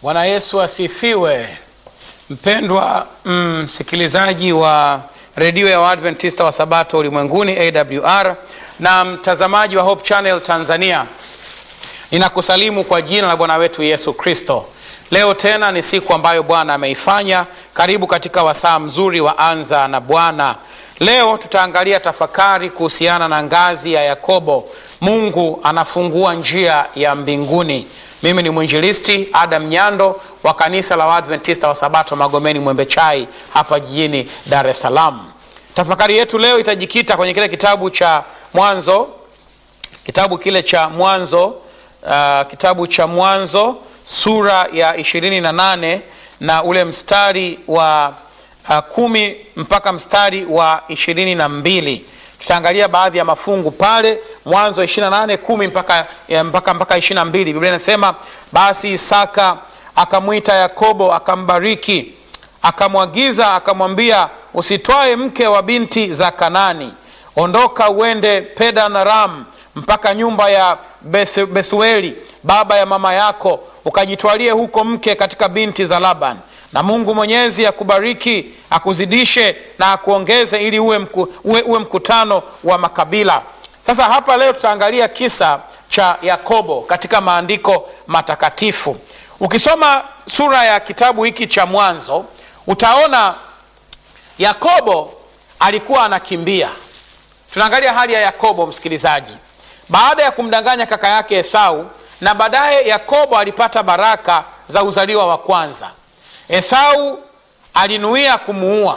Bwana Yesu asifiwe. Mpendwa msikilizaji mm, wa redio ya Waadventista wa Sabato ulimwenguni AWR na mtazamaji wa Hope Channel Tanzania, ninakusalimu kwa jina la Bwana wetu Yesu Kristo. Leo tena ni siku ambayo Bwana ameifanya. Karibu katika wasaa mzuri wa Anza na Bwana. Leo tutaangalia tafakari kuhusiana na ngazi ya Yakobo. Mungu anafungua njia ya mbinguni. Mimi ni mwinjilisti Adam Nyando wa kanisa la Waadventista wa Sabato Magomeni Mwembe Chai hapa jijini Dar es Salaam. Tafakari yetu leo itajikita kwenye kile kitabu cha Mwanzo, kitabu kile cha Mwanzo, uh, kitabu cha Mwanzo sura ya ishirini na nane na ule mstari wa uh, kumi mpaka mstari wa ishirini na mbili tutaangalia baadhi ya mafungu pale Mwanzo 28 10 mpaka mpaka mpaka 22. Biblia inasema basi Isaka akamwita Yakobo akambariki, akamwagiza akamwambia, usitwae mke wa binti za Kanani, ondoka uende Padan Aram mpaka nyumba ya Beth, Bethueli baba ya mama yako, ukajitwalie huko mke katika binti za Laban na Mungu Mwenyezi akubariki akuzidishe na akuongeze ili uwe, mku, uwe, uwe mkutano wa makabila. Sasa hapa leo tutaangalia kisa cha Yakobo katika maandiko matakatifu. Ukisoma sura ya kitabu hiki cha Mwanzo utaona Yakobo alikuwa anakimbia. Tunaangalia hali ya Yakobo, msikilizaji, baada ya kumdanganya kaka yake Esau, na baadaye Yakobo alipata baraka za uzaliwa wa kwanza. Esau alinuia kumuua.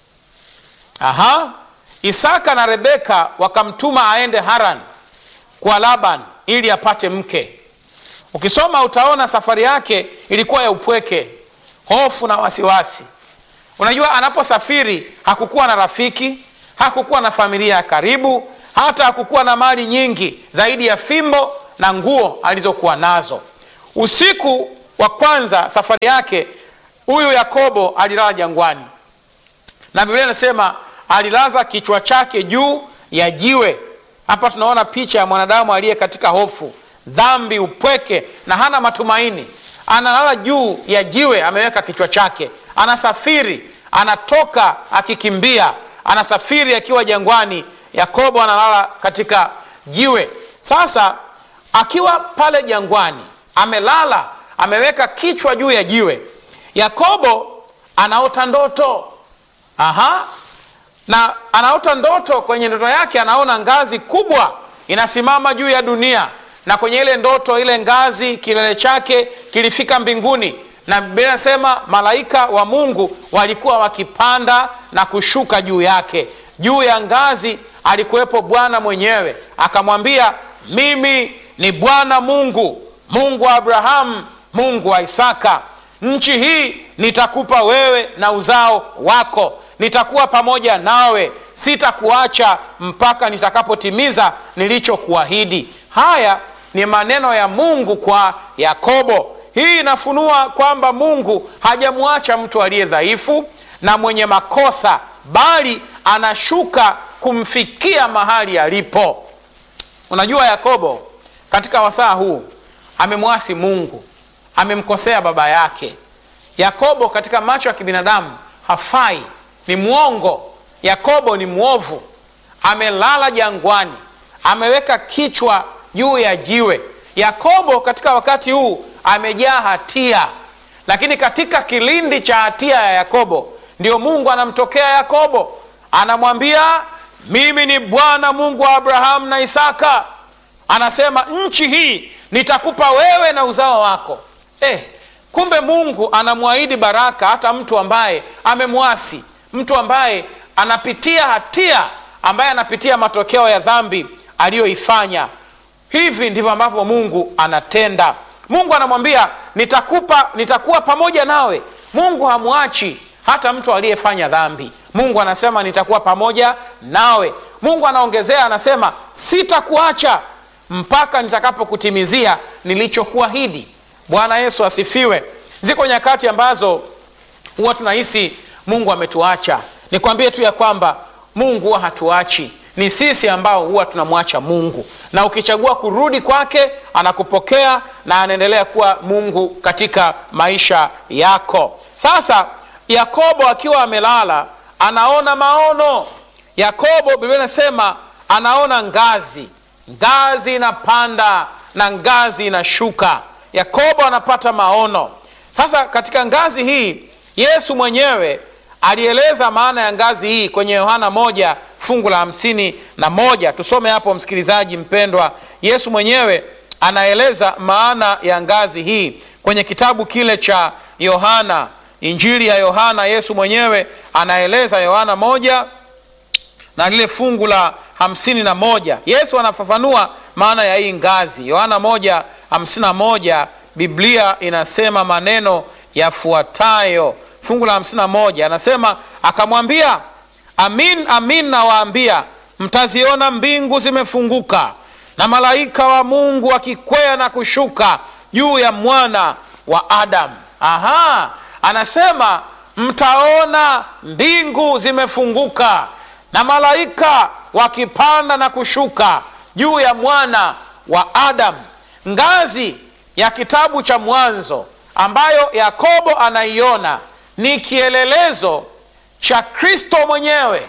Aha, Isaka na Rebeka wakamtuma aende Haran kwa Laban ili apate mke. Ukisoma utaona safari yake ilikuwa ya upweke, hofu na wasiwasi. Unajua, anaposafiri hakukuwa na rafiki, hakukuwa na familia ya karibu, hata hakukuwa na mali nyingi zaidi ya fimbo na nguo alizokuwa nazo. Usiku wa kwanza safari yake huyu Yakobo alilala jangwani, na Biblia inasema alilaza kichwa chake juu ya jiwe. Hapa tunaona picha ya mwanadamu aliye katika hofu, dhambi, upweke na hana matumaini. Analala juu ya jiwe, ameweka kichwa chake, anasafiri, anatoka akikimbia, anasafiri akiwa jangwani. Yakobo analala katika jiwe. Sasa akiwa pale jangwani, amelala, ameweka kichwa juu ya jiwe Yakobo anaota ndoto. Aha, na anaota ndoto. Kwenye ndoto yake anaona ngazi kubwa inasimama juu ya dunia, na kwenye ile ndoto, ile ngazi kilele chake kilifika mbinguni, na Biblia inasema malaika wa Mungu walikuwa wakipanda na kushuka juu yake. Juu ya ngazi alikuwepo Bwana mwenyewe, akamwambia, mimi ni Bwana Mungu, Mungu wa Abrahamu, Mungu wa Isaka nchi hii nitakupa wewe na uzao wako, nitakuwa pamoja nawe, sitakuacha mpaka nitakapotimiza nilichokuahidi. Haya ni maneno ya Mungu kwa Yakobo. Hii inafunua kwamba Mungu hajamwacha mtu aliye dhaifu na mwenye makosa, bali anashuka kumfikia mahali alipo. Unajua, Yakobo katika wasaa huu amemwasi Mungu amemkosea baba yake. Yakobo katika macho ya kibinadamu hafai, ni mwongo. Yakobo ni mwovu, amelala jangwani, ameweka kichwa juu ya jiwe. Yakobo katika wakati huu amejaa hatia, lakini katika kilindi cha hatia ya Yakobo ndio Mungu anamtokea Yakobo, anamwambia mimi ni Bwana Mungu wa Abrahamu na Isaka. Anasema nchi hii nitakupa wewe na uzao wako. Eh, kumbe Mungu anamwahidi baraka hata mtu ambaye amemwasi, mtu ambaye anapitia hatia, ambaye anapitia matokeo ya dhambi aliyoifanya. Hivi ndivyo ambavyo Mungu anatenda. Mungu anamwambia nitakupa, nitakuwa pamoja nawe. Mungu hamwachi hata mtu aliyefanya dhambi. Mungu anasema nitakuwa pamoja nawe. Mungu anaongezea, anasema sitakuacha mpaka nitakapokutimizia nilichokuahidi. Bwana Yesu asifiwe. Ziko nyakati ambazo huwa tunahisi Mungu ametuacha. Nikwambie tu ya kwamba Mungu huwa hatuachi. ni sisi ambao huwa tunamwacha mungu na ukichagua kurudi kwake anakupokea na anaendelea kuwa mungu katika maisha yako sasa yakobo akiwa amelala anaona maono yakobo biblia inasema anaona ngazi ngazi inapanda na ngazi inashuka yakobo anapata maono sasa katika ngazi hii yesu mwenyewe alieleza maana ya ngazi hii kwenye yohana moja fungu la hamsini na moja tusome hapo msikilizaji mpendwa yesu mwenyewe anaeleza maana ya ngazi hii kwenye kitabu kile cha yohana injili ya yohana yesu mwenyewe anaeleza yohana moja na lile fungu la hamsini na moja yesu anafafanua maana ya hii ngazi yohana moja hamsini na moja biblia inasema maneno yafuatayo fungu la hamsini na moja anasema akamwambia amin amin nawaambia mtaziona mbingu zimefunguka na malaika wa mungu wakikwea na kushuka juu ya mwana wa adamu aha anasema mtaona mbingu zimefunguka na malaika wakipanda na kushuka juu ya mwana wa adamu ngazi ya kitabu cha mwanzo ambayo yakobo anaiona ni kielelezo cha kristo mwenyewe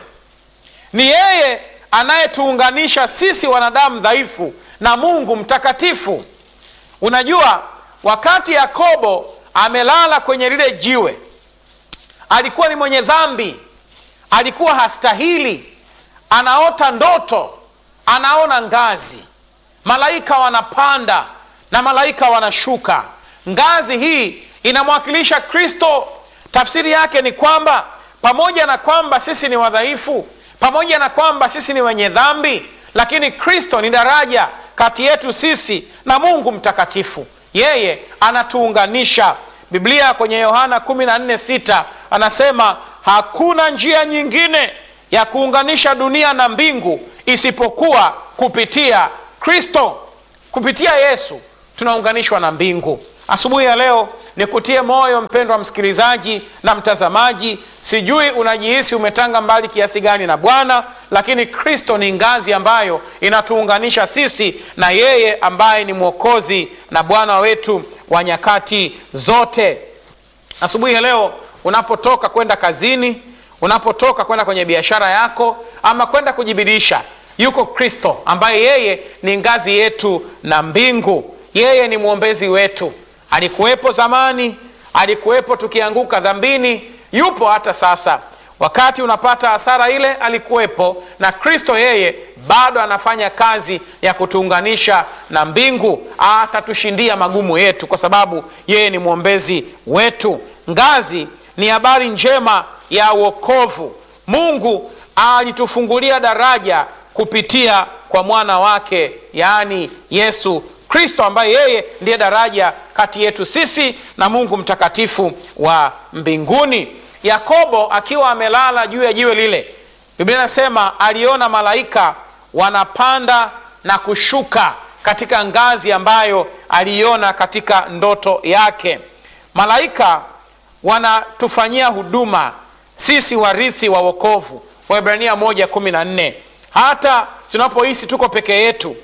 ni yeye anayetuunganisha sisi wanadamu dhaifu na mungu mtakatifu unajua wakati yakobo amelala kwenye lile jiwe alikuwa ni mwenye dhambi alikuwa hastahili anaota ndoto anaona ngazi malaika wanapanda na malaika wanashuka ngazi hii inamwakilisha kristo tafsiri yake ni kwamba pamoja na kwamba sisi ni wadhaifu pamoja na kwamba sisi ni wenye dhambi lakini kristo ni daraja kati yetu sisi na mungu mtakatifu yeye anatuunganisha biblia kwenye yohana 146 anasema hakuna njia nyingine ya kuunganisha dunia na mbingu isipokuwa kupitia kristo kupitia yesu tunaunganishwa na mbingu asubuhi ya leo nikutie moyo mpendwa msikilizaji na mtazamaji sijui unajihisi umetanga mbali kiasi gani na bwana lakini kristo ni ngazi ambayo inatuunganisha sisi na yeye ambaye ni mwokozi na bwana wetu wa nyakati zote asubuhi ya leo unapotoka kwenda kazini unapotoka kwenda kwenye biashara yako ama kwenda kujibidisha yuko kristo ambaye yeye ni ngazi yetu na mbingu yeye ni mwombezi wetu alikuwepo zamani alikuwepo tukianguka dhambini yupo hata sasa wakati unapata hasara ile alikuwepo na kristo yeye bado anafanya kazi ya kutuunganisha na mbingu atatushindia magumu yetu kwa sababu yeye ni mwombezi wetu ngazi ni habari njema ya uokovu mungu alitufungulia daraja kupitia kwa mwana wake yaani yesu kristo ambaye yeye ndiye daraja kati yetu sisi na mungu mtakatifu wa mbinguni yakobo akiwa amelala juu ya jiwe lile biblia inasema aliona malaika wanapanda na kushuka katika ngazi ambayo aliiona katika ndoto yake malaika wanatufanyia huduma sisi warithi wa wokovu waibrania 114 hata tunapohisi tuko peke yetu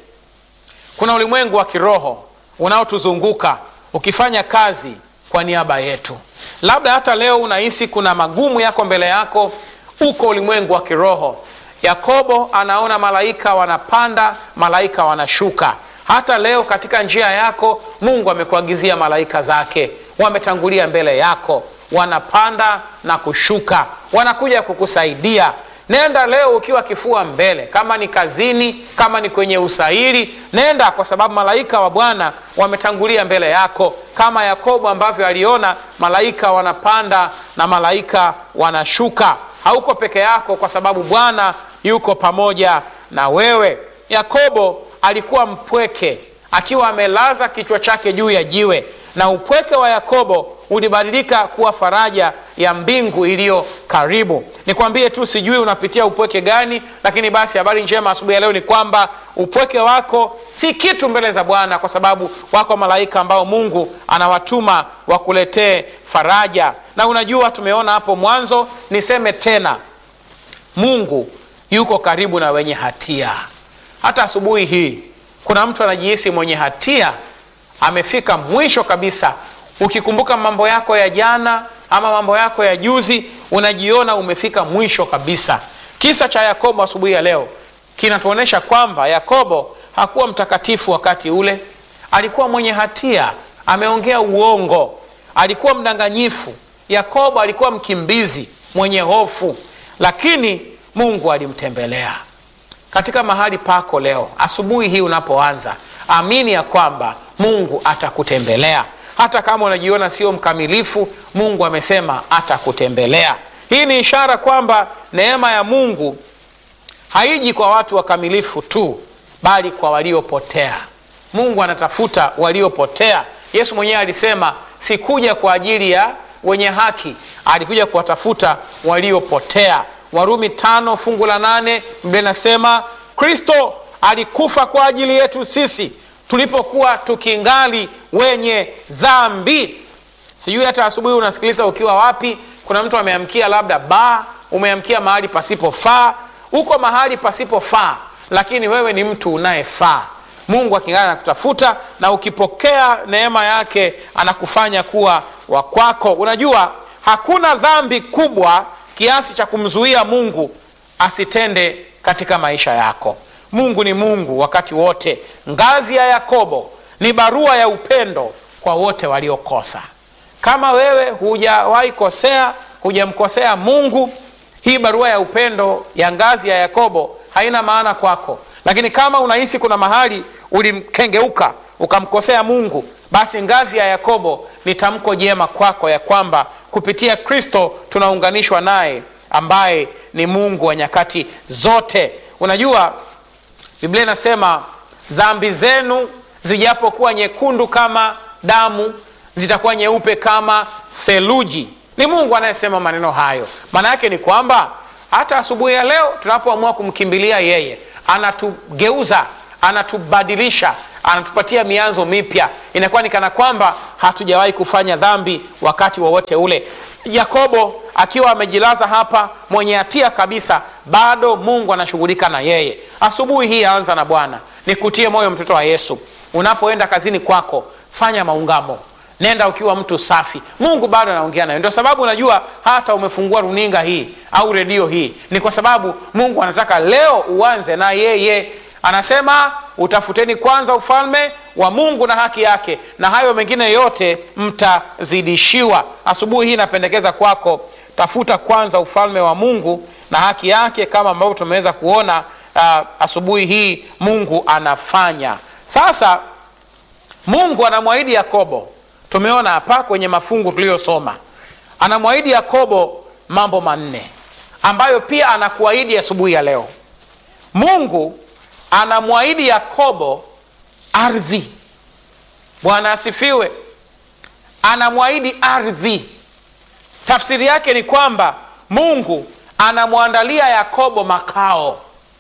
kuna ulimwengu wa kiroho unaotuzunguka ukifanya kazi kwa niaba yetu labda hata leo unahisi kuna magumu yako mbele yako uko ulimwengu wa kiroho yakobo anaona malaika wanapanda malaika wanashuka hata leo katika njia yako mungu amekuagizia malaika zake wametangulia mbele yako wanapanda na kushuka wanakuja kukusaidia nenda leo ukiwa kifua mbele kama ni kazini kama ni kwenye usairi nenda kwa sababu malaika wa bwana wametangulia mbele yako kama yakobo ambavyo aliona malaika wanapanda na malaika wanashuka hauko peke yako kwa sababu bwana yuko pamoja na wewe yakobo alikuwa mpweke akiwa amelaza kichwa chake juu ya jiwe na upweke wa yakobo ulibadilika kuwa faraja ya mbingu iliyo karibu nikwambie tu sijui unapitia upweke gani lakini basi habari njema asubuhi ya leo ni kwamba upweke wako si kitu mbele za bwana kwa sababu wako malaika ambao mungu anawatuma wakuletee faraja na unajua tumeona hapo mwanzo niseme tena mungu yuko karibu na wenye hatia. Hata asubuhi hii kuna mtu anajihisi mwenye hatia, amefika mwisho kabisa. Ukikumbuka mambo yako ya jana ama mambo yako ya juzi, unajiona umefika mwisho kabisa. Kisa cha Yakobo asubuhi ya leo kinatuonyesha kwamba Yakobo hakuwa mtakatifu wakati ule, alikuwa mwenye hatia, ameongea uongo, alikuwa mdanganyifu. Yakobo alikuwa mkimbizi mwenye hofu, lakini Mungu alimtembelea katika mahali pako leo. Asubuhi hii unapoanza, amini ya kwamba Mungu atakutembelea hata kama unajiona sio mkamilifu. Mungu amesema atakutembelea. Hii ni ishara kwamba neema ya Mungu haiji kwa watu wakamilifu tu, bali kwa waliopotea. Mungu anatafuta waliopotea. Yesu mwenyewe alisema, sikuja kwa ajili ya wenye haki, alikuja kuwatafuta waliopotea. Warumi tano fungu la nane Biblia inasema Kristo alikufa kwa ajili yetu sisi tulipokuwa tukingali wenye dhambi. Sijui hata asubuhi unasikiliza ukiwa wapi. Kuna mtu ameamkia labda baa, umeamkia mahali pasipofaa. Uko mahali pasipofaa, lakini wewe ni mtu unayefaa. Mungu akingana na kutafuta, na ukipokea neema yake anakufanya kuwa wa kwako. Unajua hakuna dhambi kubwa kiasi cha kumzuia Mungu asitende katika maisha yako. Mungu ni Mungu wakati wote. Ngazi ya Yakobo ni barua ya upendo kwa wote waliokosa. Kama wewe hujawahi kosea, hujamkosea Mungu, hii barua ya upendo ya ngazi ya Yakobo haina maana kwako. Lakini kama unahisi kuna mahali ulimkengeuka ukamkosea Mungu, basi ngazi ya Yakobo ni tamko jema kwako ya kwamba kupitia Kristo tunaunganishwa naye ambaye ni Mungu wa nyakati zote. Unajua Biblia inasema dhambi zenu zijapokuwa nyekundu kama damu, zitakuwa nyeupe kama theluji. Ni Mungu anayesema maneno hayo. Maana yake ni kwamba hata asubuhi ya leo tunapoamua kumkimbilia yeye, anatugeuza, anatubadilisha, anatupatia mianzo mipya. Inakuwa ni kana kwamba hatujawahi kufanya dhambi wakati wowote wa ule. Yakobo akiwa amejilaza hapa mwenye hatia kabisa, bado Mungu anashughulika na yeye. Asubuhi hii anza na Bwana. Nikutie moyo mtoto wa Yesu, unapoenda kazini kwako fanya maungamo, nenda ukiwa mtu safi. Mungu bado anaongea nawe. Ndio sababu unajua hata umefungua runinga hii au redio hii, ni kwa sababu Mungu anataka leo uanze na yeye. Anasema utafuteni kwanza ufalme wa Mungu na haki yake, na hayo mengine yote mtazidishiwa. Asubuhi hii napendekeza kwako, tafuta kwanza ufalme wa Mungu na haki yake, kama ambavyo tumeweza kuona uh, asubuhi hii Mungu anafanya. Sasa Mungu anamwahidi Yakobo, tumeona hapa kwenye mafungu tuliyosoma, anamwahidi Yakobo mambo manne ambayo pia anakuahidi asubuhi ya leo. Mungu anamwahidi Yakobo ardhi. Bwana asifiwe. Anamwahidi ardhi. Tafsiri yake ni kwamba Mungu anamwandalia Yakobo makao.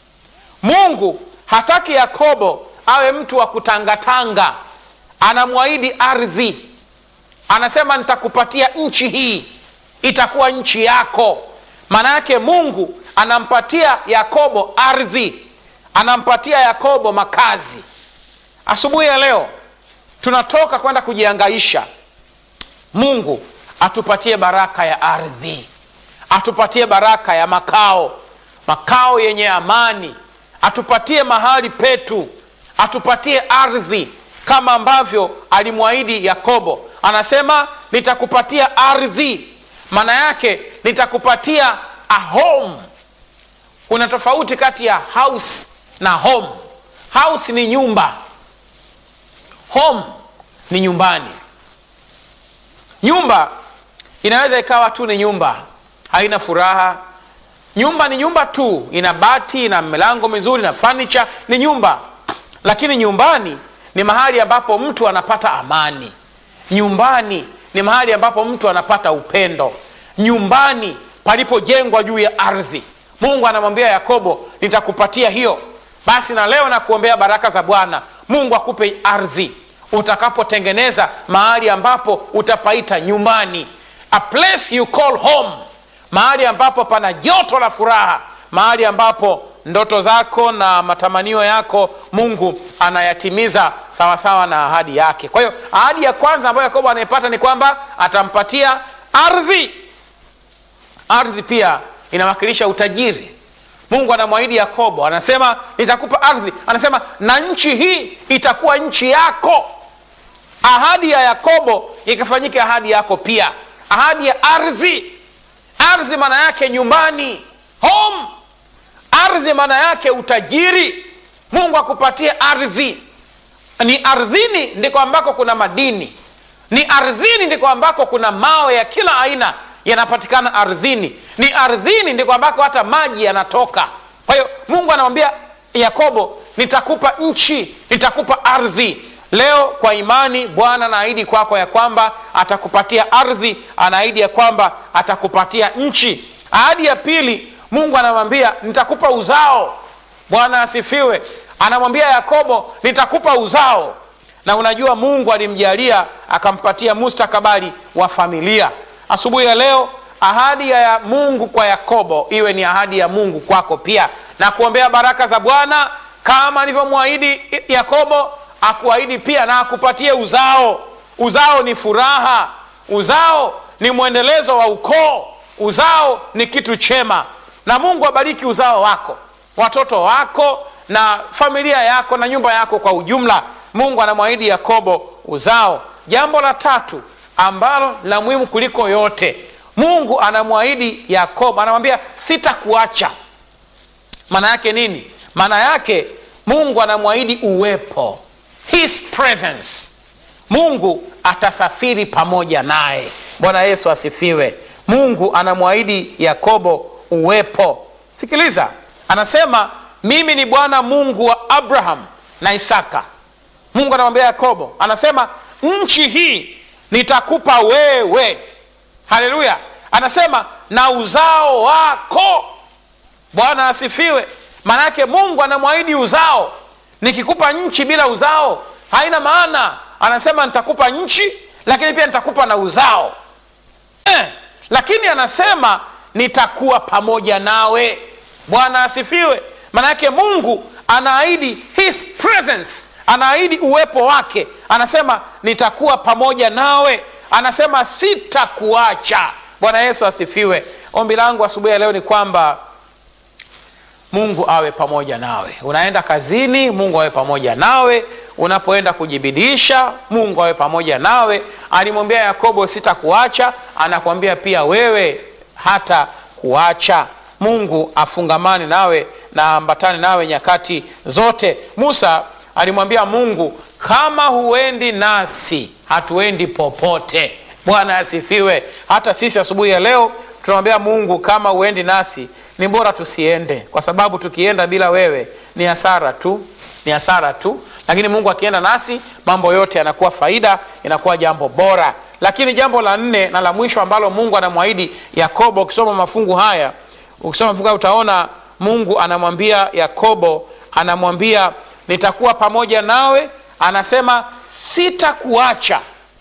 Mungu hataki Yakobo awe mtu wa kutangatanga, anamwahidi ardhi. Anasema nitakupatia nchi hii, itakuwa nchi yako. Maana yake Mungu anampatia Yakobo ardhi, anampatia Yakobo makazi. Asubuhi ya leo tunatoka kwenda kujiangaisha. Mungu atupatie baraka ya ardhi, atupatie baraka ya makao, makao yenye amani, atupatie mahali petu, atupatie ardhi kama ambavyo alimwahidi Yakobo. Anasema nitakupatia ardhi, maana yake nitakupatia a home. Kuna tofauti kati ya house na home. House ni nyumba, home ni nyumbani. Nyumba inaweza ikawa tu ni nyumba, haina furaha. Nyumba ni nyumba tu, ina bati, ina milango mizuri na furniture, ni nyumba. Lakini nyumbani ni mahali ambapo mtu anapata amani. Nyumbani ni mahali ambapo mtu anapata upendo. Nyumbani palipojengwa juu ya ardhi. Mungu anamwambia Yakobo, nitakupatia hiyo. Basi na leo nakuombea baraka za Bwana. Mungu akupe ardhi utakapotengeneza mahali ambapo utapaita nyumbani, a place you call home, mahali ambapo pana joto la furaha, mahali ambapo ndoto zako na matamanio yako mungu anayatimiza sawasawa na ahadi yake kwa hiyo ahadi ya kwanza ambayo yakobo anaipata ni kwamba atampatia ardhi ardhi pia inawakilisha utajiri mungu anamwahidi yakobo anasema nitakupa ardhi anasema na nchi hii itakuwa nchi yako ahadi ya yakobo ikafanyika ahadi yako pia ahadi ya ardhi ardhi maana yake nyumbani home ardhi maana yake utajiri mungu akupatie ardhi ni ardhini ndiko ambako kuna madini ni ardhini ndiko ambako kuna mawe ya kila aina yanapatikana ardhini ni ardhini ndiko ambako hata maji yanatoka kwa hiyo mungu anamwambia yakobo nitakupa nchi nitakupa ardhi leo kwa imani bwana anaahidi kwako ya kwamba atakupatia ardhi anaahidi ya kwamba atakupatia nchi ahadi ya pili mungu anamwambia nitakupa uzao bwana asifiwe anamwambia yakobo nitakupa uzao na unajua mungu alimjalia akampatia mustakabali wa familia asubuhi ya leo ahadi ya mungu kwa yakobo iwe ni ahadi ya mungu kwako pia na kuombea baraka za bwana kama alivyomwahidi yakobo akuahidi pia na akupatie uzao uzao ni furaha uzao ni mwendelezo wa ukoo uzao ni kitu chema na mungu abariki uzao wako watoto wako na familia yako na nyumba yako kwa ujumla mungu anamwahidi yakobo uzao jambo la tatu ambalo la muhimu kuliko yote mungu anamwahidi yakobo anamwambia sitakuacha maana yake nini maana yake mungu anamwahidi uwepo his presence mungu atasafiri pamoja naye bwana yesu asifiwe mungu anamwahidi yakobo uwepo sikiliza anasema mimi ni bwana mungu wa abraham na isaka mungu anamwambia yakobo anasema nchi hii nitakupa wewe haleluya anasema na uzao wako bwana asifiwe maanake mungu anamwahidi uzao nikikupa nchi bila uzao haina maana anasema nitakupa nchi lakini pia nitakupa na uzao eh, lakini anasema nitakuwa pamoja nawe bwana asifiwe maanake mungu anaahidi his presence anaahidi uwepo wake anasema nitakuwa pamoja nawe anasema sitakuacha bwana yesu asifiwe ombi langu asubuhi ya leo ni kwamba mungu awe pamoja nawe unaenda kazini mungu awe pamoja nawe unapoenda kujibidisha mungu awe pamoja nawe alimwambia yakobo sitakuacha anakuambia pia wewe hata kuacha mungu afungamane nawe na ambatane nawe nyakati zote musa alimwambia mungu kama huendi nasi hatuendi popote bwana asifiwe hata sisi asubuhi ya leo tunamwambia mungu kama huendi nasi ni bora tusiende kwa sababu tukienda bila wewe ni hasara tu ni hasara tu lakini mungu akienda nasi mambo yote yanakuwa faida inakuwa jambo bora lakini jambo la nne na la mwisho ambalo mungu anamwahidi yakobo ukisoma mafungu haya ukisoma mafungu haya utaona mungu anamwambia yakobo anamwambia nitakuwa pamoja nawe anasema sitakuacha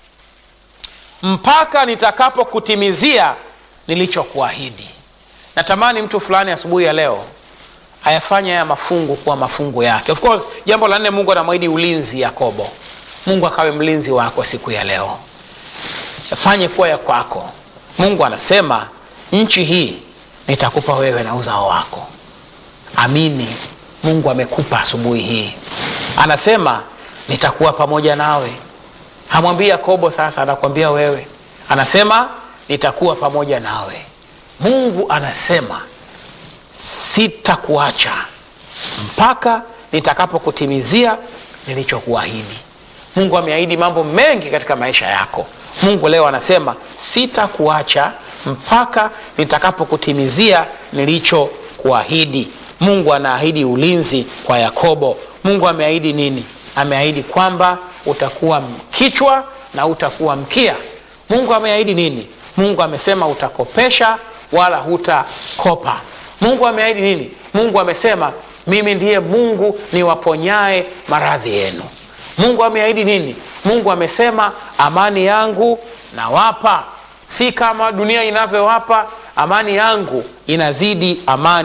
mpaka nitakapokutimizia nilichokuahidi natamani mtu fulani asubuhi ya leo ayafanye haya mafungu kuwa mafungu yake of course jambo la nne mungu anamwahidi ulinzi yakobo mungu akawe mlinzi wako siku ya leo yafanye kuwa ya kwako mungu anasema nchi hii nitakupa wewe na uzao wako amini mungu amekupa asubuhi hii anasema nitakuwa pamoja nawe hamwambii yakobo sasa anakwambia wewe anasema nitakuwa pamoja nawe mungu anasema sitakuacha mpaka nitakapokutimizia nilichokuahidi mungu ameahidi mambo mengi katika maisha yako mungu leo anasema sitakuacha mpaka nitakapokutimizia nilichokuahidi mungu anaahidi ulinzi kwa yakobo mungu ameahidi nini ameahidi kwamba utakuwa kichwa na utakuwa mkia mungu ameahidi nini mungu amesema utakopesha wala hutakopa mungu ameahidi nini mungu amesema mimi ndiye mungu niwaponyae maradhi yenu mungu ameahidi nini mungu amesema amani yangu nawapa si kama dunia inavyowapa amani yangu inazidi amani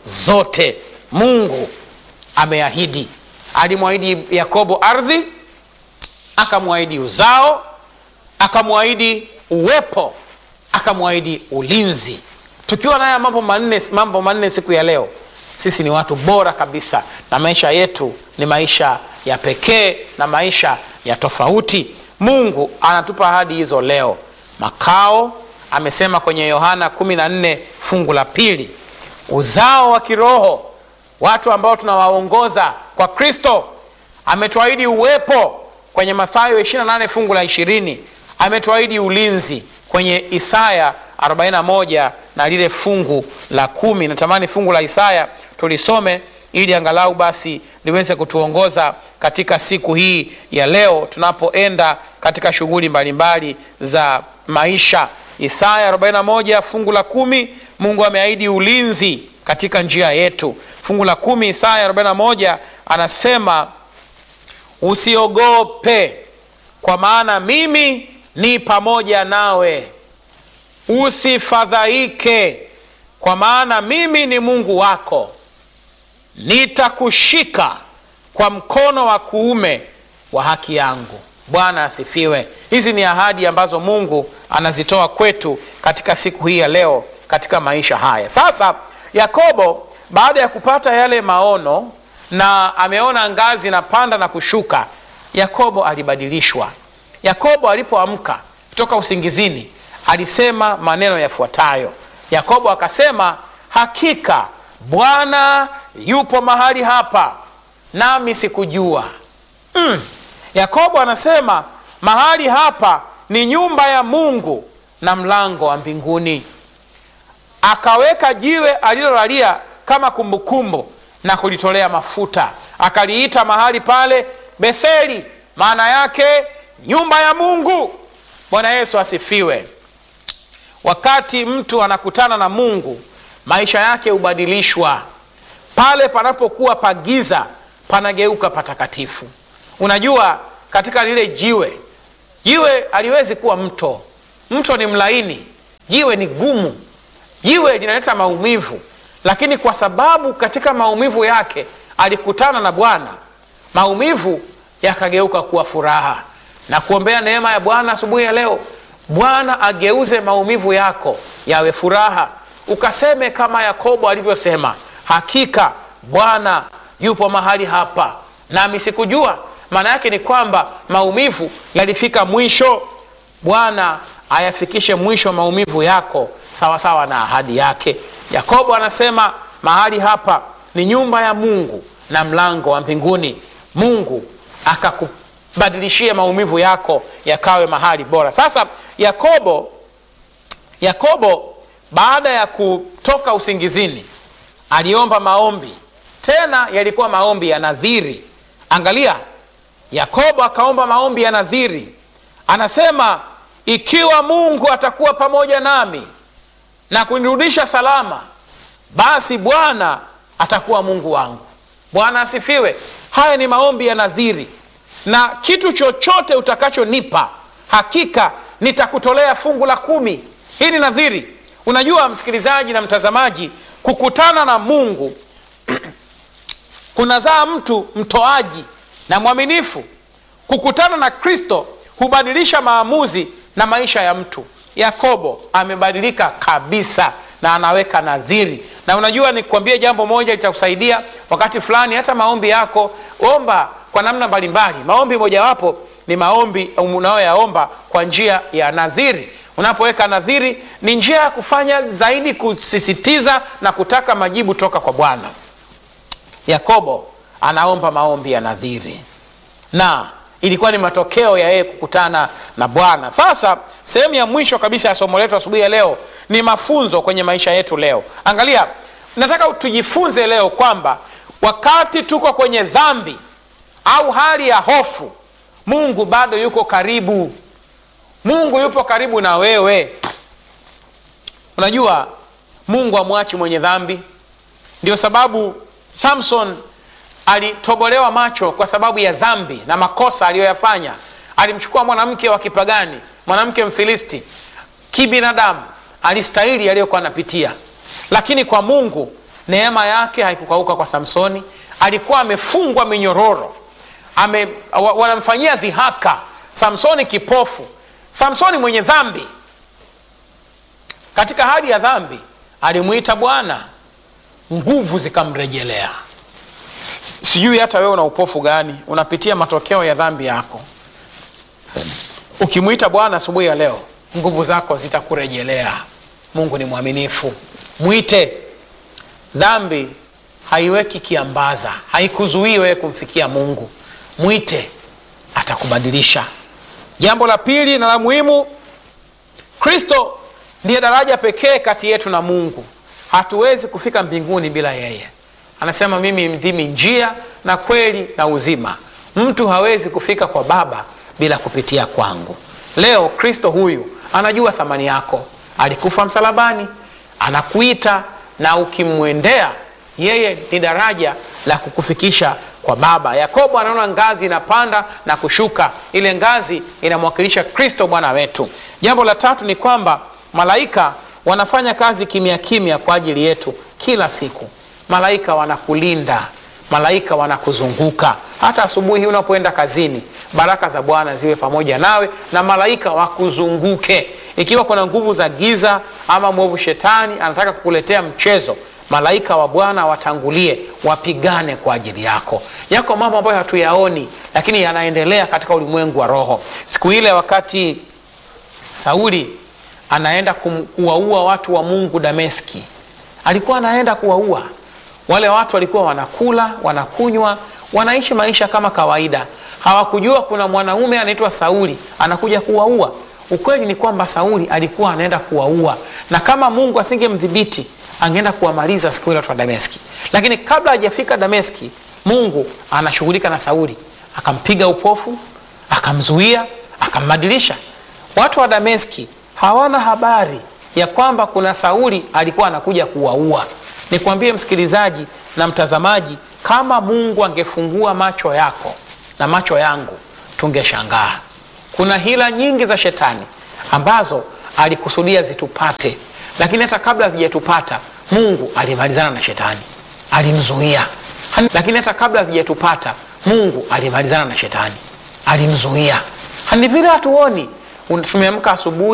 zote mungu ameahidi alimwahidi yakobo ardhi akamwahidi uzao akamwahidi uwepo akamwahidi ulinzi tukiwa naya mambo manne mambo manne siku ya leo sisi ni watu bora kabisa na maisha yetu ni maisha ya pekee na maisha ya tofauti mungu anatupa ahadi hizo leo makao amesema kwenye yohana 14 fungu la pili uzao wa kiroho watu ambao tunawaongoza kwa kristo ametuahidi uwepo kwenye mathayo 28 fungu la 20 ametuahidi ulinzi kwenye isaya 41 na lile fungu la kumi natamani fungu la isaya tulisome ili angalau basi liweze kutuongoza katika siku hii ya leo tunapoenda katika shughuli mbalimbali za maisha isaya 41 fungu la kumi mungu ameahidi ulinzi katika njia yetu fungu la kumi isaya 41 anasema usiogope kwa maana mimi ni pamoja nawe usifadhaike kwa maana mimi ni mungu wako nitakushika kwa mkono wa kuume wa haki yangu bwana asifiwe hizi ni ahadi ambazo mungu anazitoa kwetu katika siku hii ya leo katika maisha haya sasa yakobo baada ya kupata yale maono na ameona ngazi inapanda na kushuka yakobo alibadilishwa yakobo alipoamka kutoka usingizini alisema maneno yafuatayo yakobo akasema hakika bwana yupo mahali hapa nami sikujua mm. yakobo anasema mahali hapa ni nyumba ya mungu na mlango wa mbinguni akaweka jiwe alilolalia kama kumbukumbu na kulitolea mafuta akaliita mahali pale betheli maana yake nyumba ya mungu bwana yesu asifiwe wakati mtu anakutana na mungu maisha yake hubadilishwa pale panapokuwa pagiza panageuka patakatifu unajua katika lile jiwe jiwe aliwezi kuwa mto mto ni mlaini jiwe ni gumu jiwe linaleta maumivu lakini kwa sababu katika maumivu yake alikutana na bwana maumivu yakageuka kuwa furaha na kuombea neema ya bwana asubuhi ya leo bwana ageuze maumivu yako yawe furaha ukaseme kama yakobo alivyosema hakika bwana yupo mahali hapa nami sikujua maana yake ni kwamba maumivu yalifika mwisho bwana ayafikishe mwisho maumivu yako sawasawa sawa na ahadi yake yakobo anasema mahali hapa ni nyumba ya mungu na mlango wa mbinguni mungu akakubadilishia maumivu yako yakawe mahali bora sasa yakobo yakobo baada ya kutoka usingizini aliomba maombi tena yalikuwa maombi ya nadhiri angalia yakobo akaomba maombi ya nadhiri anasema ikiwa mungu atakuwa pamoja nami na kunirudisha salama basi bwana atakuwa mungu wangu bwana asifiwe haya ni maombi ya nadhiri na kitu chochote utakachonipa hakika nitakutolea fungu la kumi hii ni nadhiri unajua msikilizaji na mtazamaji kukutana na mungu kunazaa mtu mtoaji na mwaminifu kukutana na kristo hubadilisha maamuzi na maisha ya mtu yakobo amebadilika kabisa na anaweka nadhiri na unajua nikuambie jambo moja litakusaidia wakati fulani hata maombi yako omba kwa namna mbalimbali maombi mojawapo ni maombi unayoyaomba kwa njia ya nadhiri unapoweka nadhiri ni njia ya kufanya zaidi kusisitiza na kutaka majibu toka kwa bwana yakobo anaomba maombi ya nadhiri na ilikuwa ni matokeo ya yeye kukutana na bwana sasa sehemu ya mwisho kabisa ya somo letu asubuhi ya leo ni mafunzo kwenye maisha yetu leo angalia nataka tujifunze leo kwamba wakati tuko kwenye dhambi au hali ya hofu mungu bado yuko karibu mungu yupo karibu na wewe unajua mungu amwachi mwenye dhambi ndio sababu samson alitobolewa macho kwa sababu ya dhambi na makosa aliyoyafanya alimchukua mwanamke wa kipagani mwanamke mfilisti kibinadamu alistahili aliyokuwa anapitia lakini kwa mungu neema yake haikukauka kwa samsoni alikuwa amefungwa minyororo ame, wa, wanamfanyia dhihaka samsoni kipofu samsoni mwenye dhambi katika hali ya dhambi alimwita bwana nguvu zikamrejelea sijui hata wewe una upofu gani unapitia matokeo ya dhambi yako ukimwita bwana asubuhi ya leo nguvu zako zitakurejelea mungu ni mwaminifu mwite dhambi haiweki kiambaza haikuzuii wewe kumfikia mungu mwite atakubadilisha jambo la pili na la muhimu kristo ndiye daraja pekee kati yetu na mungu hatuwezi kufika mbinguni bila yeye anasema mimi ndimi njia na kweli na uzima mtu hawezi kufika kwa baba bila kupitia kwangu leo kristo huyu anajua thamani yako alikufa msalabani anakuita na ukimwendea yeye ni daraja la kukufikisha kwa baba yakobo anaona ngazi inapanda na kushuka ile ngazi inamwakilisha kristo bwana wetu jambo la tatu ni kwamba malaika wanafanya kazi kimya kimya kwa ajili yetu kila siku malaika wanakulinda malaika wanakuzunguka hata asubuhi hii unapoenda kazini baraka za bwana ziwe pamoja nawe na malaika wakuzunguke ikiwa kuna nguvu za giza ama mwovu shetani anataka kukuletea mchezo malaika wa bwana watangulie wapigane kwa ajili yako yako mambo ambayo hatuyaoni lakini yanaendelea katika ulimwengu wa roho siku ile wakati sauli anaenda kuwaua watu wa mungu dameski alikuwa anaenda kuwaua wale watu walikuwa wanakula wanakunywa wanaishi maisha kama kawaida hawakujua kuna mwanaume anaitwa sauli anakuja kuwaua ukweli ni kwamba sauli alikuwa anaenda kuwaua na kama mungu asingemdhibiti angeenda kuwamaliza siku ile watu wa dameski lakini kabla hajafika dameski mungu anashughulika na sauli akampiga upofu akamzuia akambadilisha watu wa dameski hawana habari ya kwamba kuna sauli alikuwa anakuja kuwaua nikwambie msikilizaji na mtazamaji kama mungu angefungua macho yako na macho yangu tungeshangaa kuna hila nyingi za shetani ambazo alikusudia zitupate lakini hata kabla zijatupata mungu alimalizana na shetani alimzuia lakini hata kabla zijatupata mungu alimalizana na shetani alimzuia ni vile hatuoni tumeamka asubuhi